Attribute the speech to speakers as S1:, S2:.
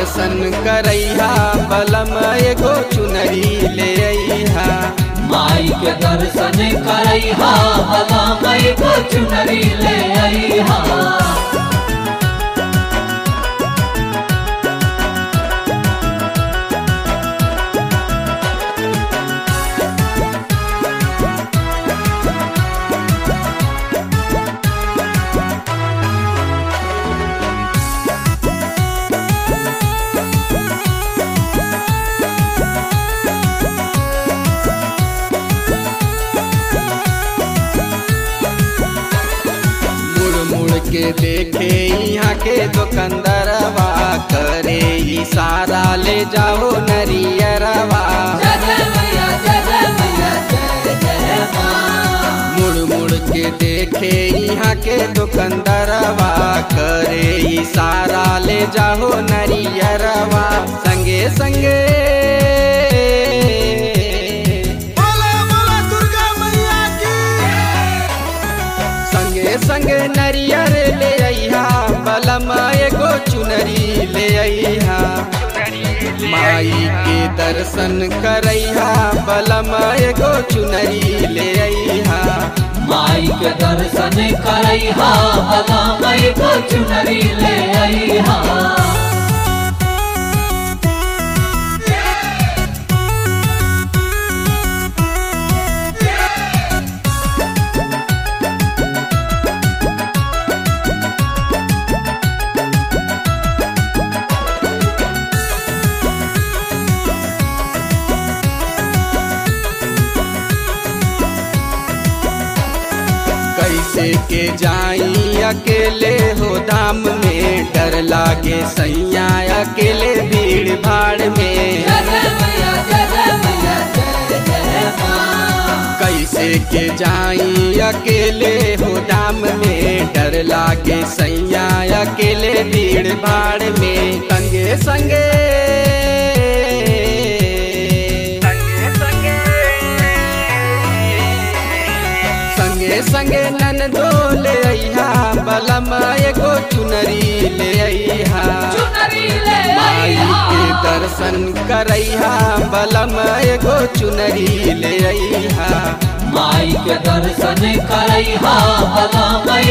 S1: दर्शन करैहा बलम एगो चुनरी ले अइहा
S2: माई के दर्शन करैहा भला मई को चुनरी ले अइहा
S1: मुड़ मुड़ के देखे यहाँ के दुकानदारवा करे इशारा ले जाओ नरियरवा
S2: जय जय मैया जय जय मैया जय जय माँ
S1: मुड़ मुड़ के देखे यहाँ के दुकानदारवा करे इशारा ले जाओ नरियरवा संगे संगे
S3: बोला बोला दुर्गा मैया की
S1: संगे संगे नरियर ले अइहा बलम एगो चुनरी ले अइहा माई के दर्शन करैहा बलम एगो चुनरी ले अइहा
S2: माई के दर्शन करैहा भला मई को चुनरी ले अइहा
S1: कैसे के जाई अकेले हो धाम में डर लागे सैया अकेले भीड़ भाड़ में
S2: जय जय मैया जय जय मैया जय जय माँ
S1: कैसे के जाई अकेले हो दाम में डर लागे सैया अकेले भीड़ भाड़ में संगे संगे संगे संगे नन ले अइहा बलम एगो चुनरी ले अइहा
S2: चुनरी ले
S1: माई
S2: अइहा
S1: के दर्शन करैहा बलम एगो चुनरी ले अइहा
S2: माई के दर्शन करैहा भला मई